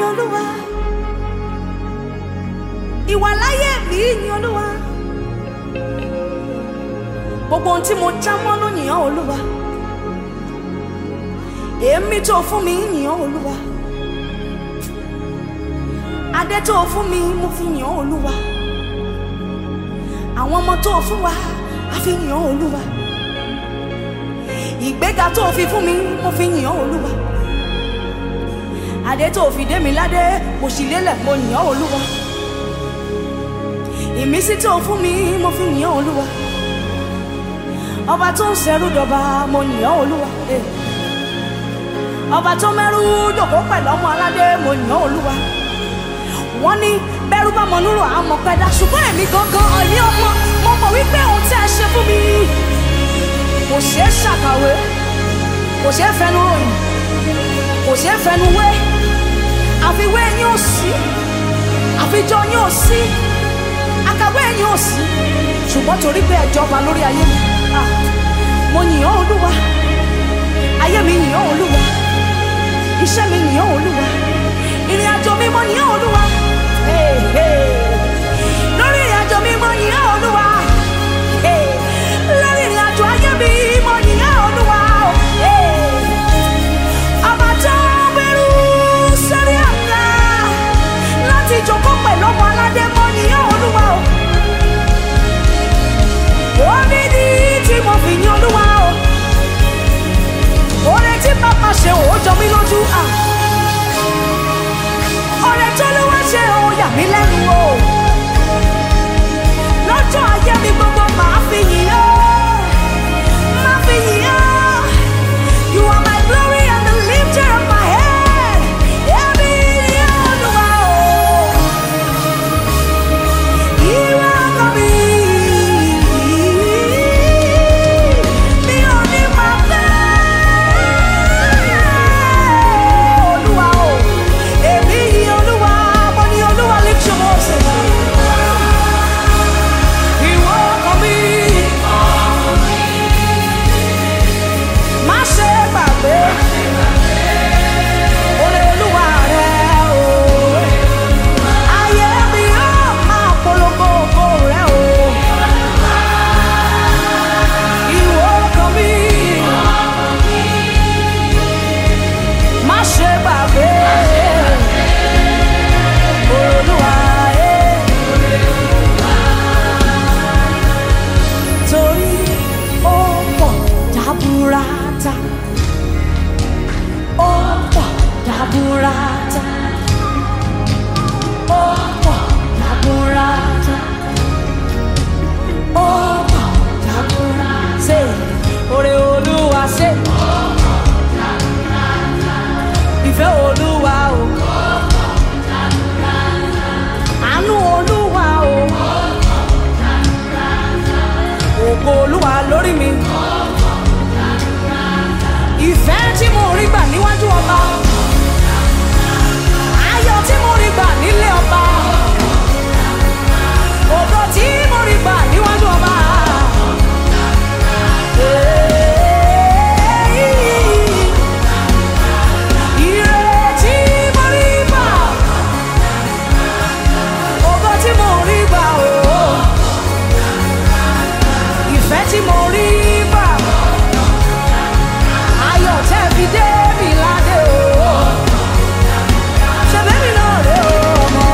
olúwa ìwàláyé mi yìn olúwa gbogbo ohun tí mo já mọ́ ló yìn ọ́ olúwa èémí tó fún mi yìn ọ́ olúwa adé tó fún mi mo fi yìn ọ́ olúwa àwọn ọmọ tó fún wa a fi yìn ọ́ olúwa ìgbéga tó fi fún mi mo fi yìn ọ́ olúwa adé tó fi dé mi ládé mo sì lélẹ̀ mo yìn ọ́ olúwa ìmísí tó fún mi mo fi yìn ọ́ olúwa ọba tó ń ṣẹrú dọba mo yìn ọ́ olúwa eh. ọba tó mẹ́rú dòkó pẹ̀lú ọmọ aládé mo yìn ọ́ olúwa wọ́n ní bẹ́rù bá mọ núrò àmọ́ pẹ́dá ṣùgbọ́n èmi gangan ọ̀yẹ́ ọmọ mo mọ̀ wípé ohun tí ẹ ṣe fún mi kò ṣeé ṣàkàwé kò ṣeé fẹnu ròyìn kò ṣeé fẹnu wé àfiwé yín ò sí àfijọ yín ò sí àkàwé yín ò sí ṣùgbọ́n torí pé ẹ jọba lórí ayé mi ah, mo yìn ọ́ olúwa ayé mi yìn ọ́ olúwa iṣẹ́ mi yìn ọ́ olúwa ìrìn àjò mi mo yìn ọ́ olúwa Hey, hey. lórí ìrìn àjò mi mo yìn ọ́ olúwa Hey, lórí ìrìn àjò ayé mi mo yìn ọ́ olúwa Hey. ọba tó bẹ̀rù sórí àga láti jókòó pẹ̀lú ọmọ aládé mo yìn ọ́ olúwa o orí ni tí mo fi yìn olúwa o oore tí bàbá ṣe ò jọ mí lójú à oore tó ló wá ṣe ò yà mí lẹ́nu o lọ́jọ́ ayé mi gbogbo màá fi yìn ọ́ màá fi yìn ọ́ you are my glory and the lifter of my head èmi ni Olúwa o ìwọ ọkọ mi mi ò ní máa fẹ́ olúwa o èmi yìn olúwa mo ní olúwa lift your voices. ìwọ ọkọ mi má ṣe gbàgbé oore olúwa rẹ o ayé mi yóò máa polongo ògo rẹ o ìwọ ọkọ mi. má ṣe gbàgbé olúwa ẹ. torí ó pọ̀ dábúrátà ó pọ̀ dábúrátà ó pọ̀ dábúrátà ó pọ̀ dábúrátà ṣe oore olúwa ṣe. ìfẹ́ olúwa o. àánú olúwa o. ògo olúwa lórí mi. ìfẹ́ tí mo rí gbà níwájú ọba. ayọ̀ tí mo rí gbà nílé ọba. ògo tí mo rí gbà níwájú ọba. Hey. Ire tí mo rí gbà, ògo tí mo rí gbà o, ìfẹ́ tí mo rí gbà, ayọ̀ tẹ́ fi dé mi ládé o, ṣebí mi náà rè o, ọmọ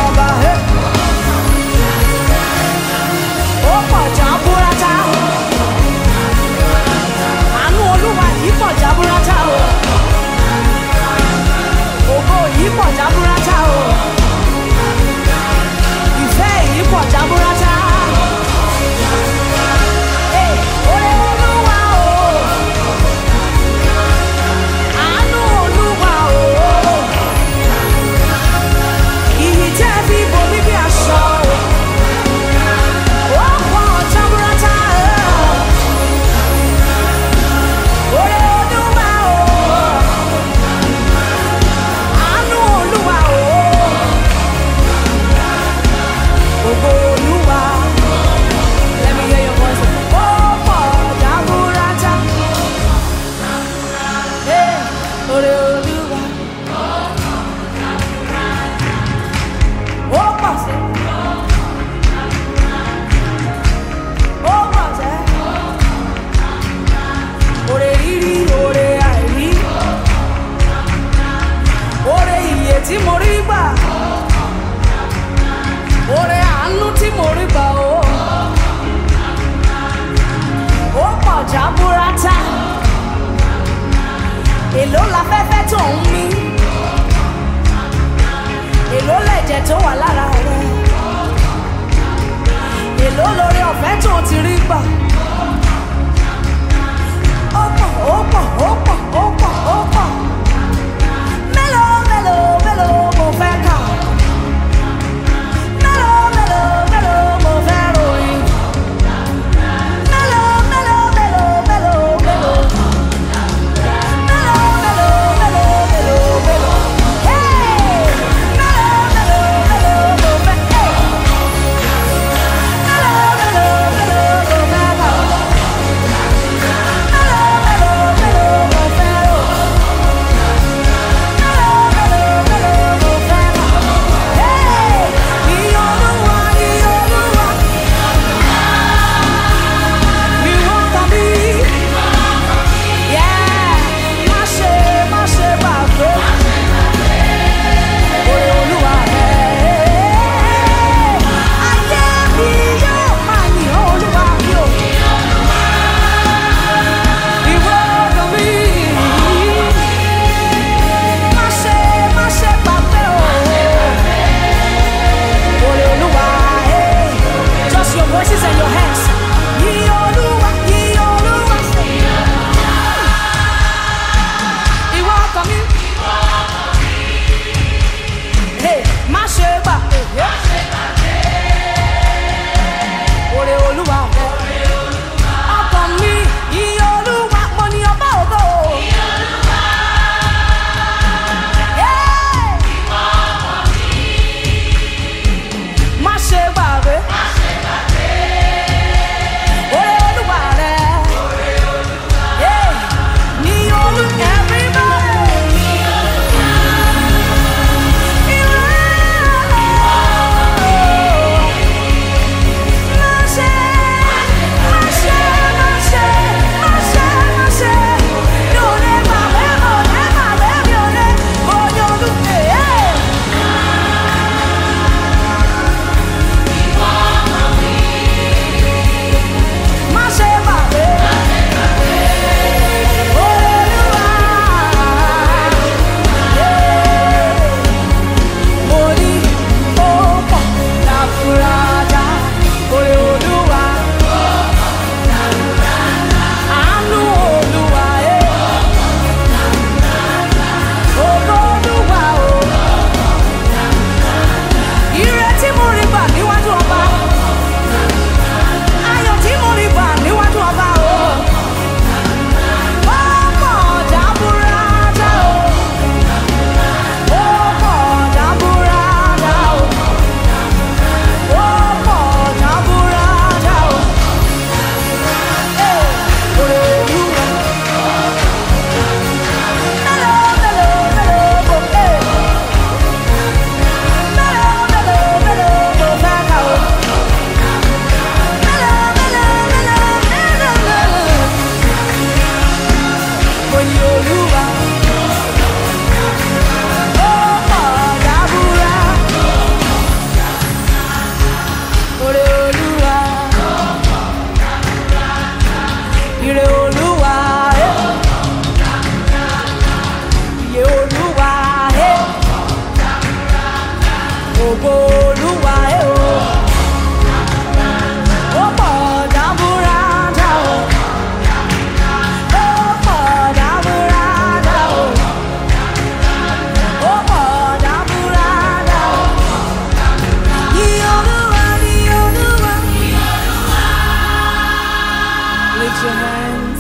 lift your hands.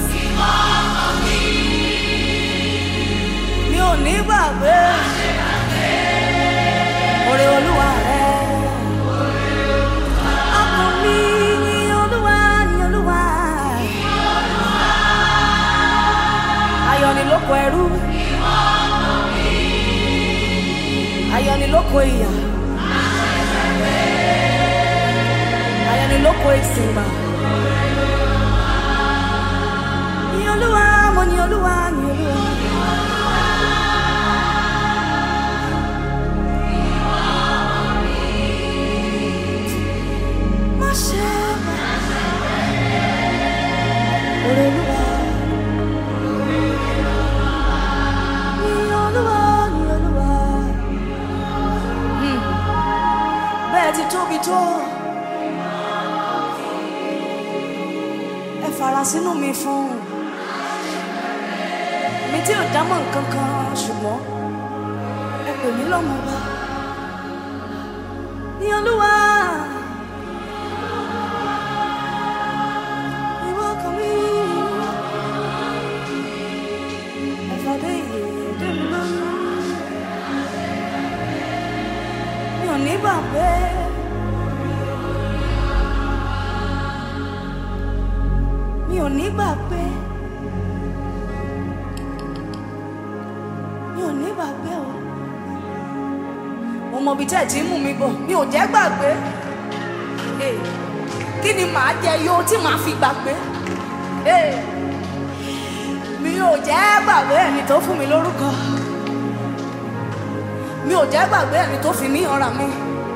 Mi ò ní gbàgbé. Oore Olúwa rẹ̀. Ọkàn mi ní Olúwa ní Olúwa. Ayọ̀ ni lóko ẹrú. Ayọ̀ ni lóko ìyà. Ayọ̀ ni lóko ìsìnbà. Ní Olúwa, mo ní Olúwa, ní Olúwa. Má ṣe bẹ̀rù. Oore Olúwa. Ní Olúwa, ní Olúwa. Hmm. Bẹ́ẹ̀ ti tóbi tó. Ẹ fara sínú mi fún. Mi tí ò dámọ̀ nǹkan kan ṣùgbọ́n ẹ pè mí lọ́mọ bá. Ní Olúwa. Ìwọ kan mi. Ẹ fàdé ìyè dé mi lórí. Mi ò ní gbàgbé. Mi ò ní gbàgbé. Mi ò ní gbàgbé o. Mo mọ ibi tẹ́ ẹ̀ tí ń mú mi bọ̀. Mi ò jẹ́ gbàgbé. Hey, Kí ni màá jẹ yó tí màá fi gbàgbé? Hey, Mi ò jẹ́ gbàgbé ẹni tó fún mi lórúkọ. Mi ò jẹ́ gbàgbé ẹni tó fi mí ọ̀ràn mi.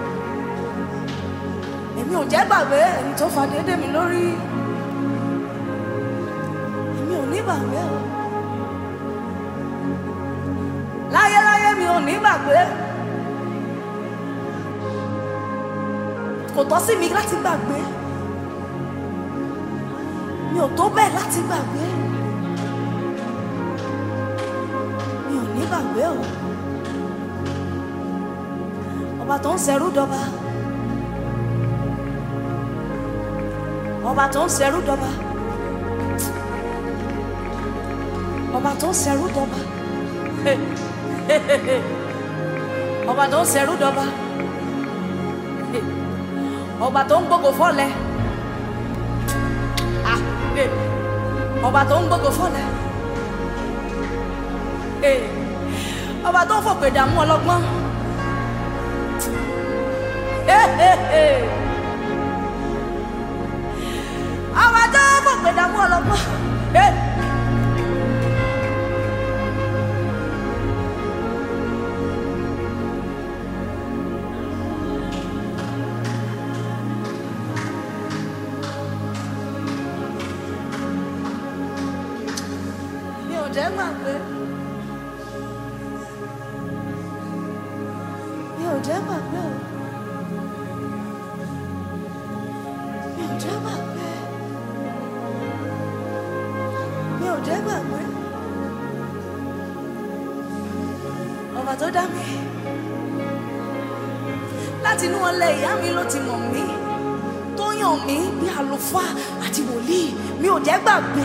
Èmi ò jẹ́ gbàgbé ẹni tó fa déédéé mi lórí. Èmi ò ní gbàgbé o. Láyéláyé mi ò ní gbàgbé. Kò tọ́ sí mi láti gbàgbé. Mi ò tó bẹ́ẹ̀ láti gbàgbé. Mi ò ní gbàgbé o. Ọba tó ń ṣẹrú dọba. Ọba tó ń ṣẹrú dọba. Ọba tó ń ṣẹrú dọba. Ọba tó ń ṣẹrú dọba. Ọba tó ń gbógo fọ́lẹ̀. Ah, eh. Ọba tó ń gbógo fọ́lẹ̀. Eh. Ọba tó ń fòpè dààmú ọlọ́gbọ́n. Eh, eh, eh. Ọba tó ń fòpè dààmú ọlọ́gbọ́n. Eh. Mi ò jẹ́ gbàgbé. Mi ò jẹ́ gbàgbé o. Mi ò jẹ́ gbàgbé. Mi ò jẹ́ gbàgbé. Ọba tó dá mi. Láti inú ọlẹ̀ ìyá mi ló ti mọ̀ mí. Tó yàn mí bí àlùfáà àti wòlíì. Mi ò jẹ́ gbàgbé.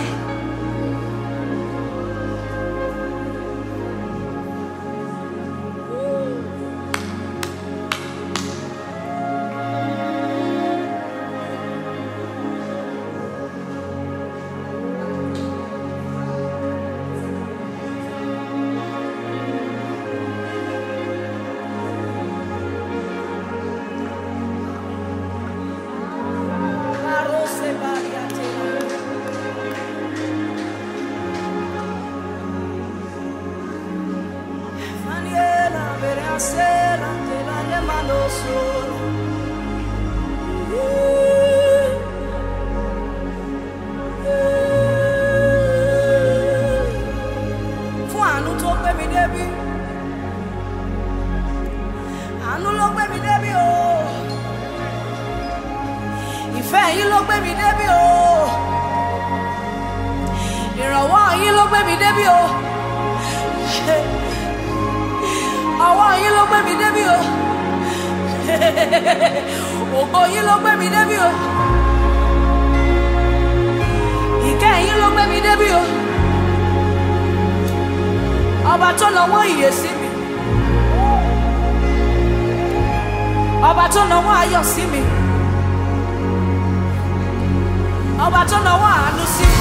Barose bariate. Faniela verasela te la lemano solo. Fún àánú tó gbé mi débi. Àánú ló gbé mi débi o. Ìfẹ́ yín ló gbé mi débi o. Ìrànwọ́ yín ló gbé mi débi o. Ọwọ́ yín ló gbé mi débi o. Ògo yín ló gbé mi débi o. Ìkẹ́ débi o ọba tó nawọ́ ìyè sí mi ọba tó nawọ́ ayọ̀ sí mi ọba tó nawọ́ àánú sí mi.